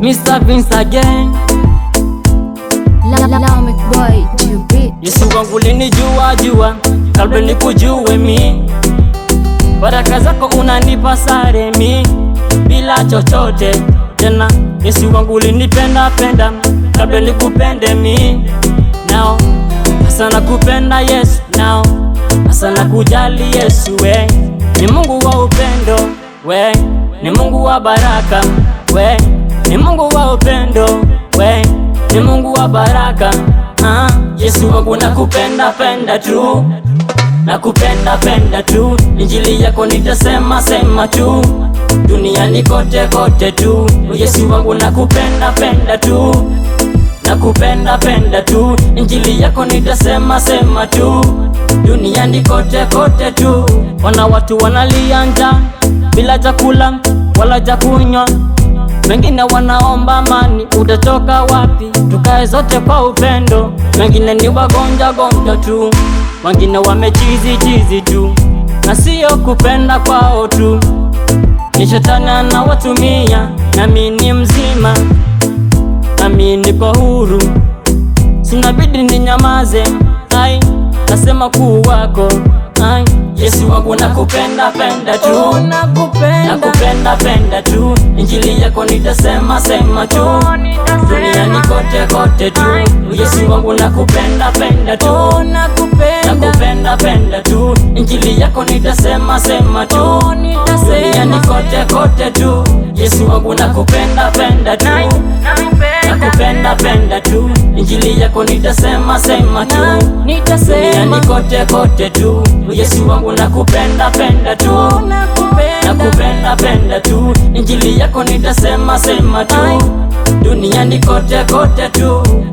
Mr. Vince again. Lamek boy, Jubit. Yesu wangu linijua jua, kabla nikujue mi, baraka zako unanipa sare mi, bila chochote tena. Yesu wangu linipenda penda, kabla nikupende mi, nao hasa nakupenda Yesu, nao hasa nakujali Yesu, we ni Mungu wa upendo, we ni Mungu wa baraka, we ni Mungu wa upendo, we ni Mungu wa baraka. Ah, Yesu wangu nakupenda penda tu, nakupenda penda tu, injili yako nitasema sema tu, duniani kote kote tu. Yesu wangu nakupenda penda tu, nakupenda penda tu, injili yako nitasema sema tu, duniani kote kote tu. Wana watu wanalia njaa bila chakula wala cha kunywa wengine wanaomba amani, utatoka wapi? Tukae zote kwa upendo. Wengine ni wagonja gonja tu, wengine wamechizi chizi tu, na sio kupenda kwao tu, ni shetani anawatumia. Nami ni mzima, nami niko huru, sinabidi ninyamaze. Ai, nasema kuu wako ai, Yesu wangu nakupenda penda tu, nakupenda penda tu, injili yako nitasema sema tu, duniani kote kote tu. Yesu wangu nakupenda penda tu, nakupenda penda tu, injili yako nitasema sema tu, duniani kote kote tu. Yesu wangu nakupenda penda tu, nakupenda penda tu, injili yako nitasema sema tu, duniani kote kote tu. Yesu wangu nakupenda penda tu, nakupenda penda tu, injili yako nitasema sema tu, duniani kote kote tu.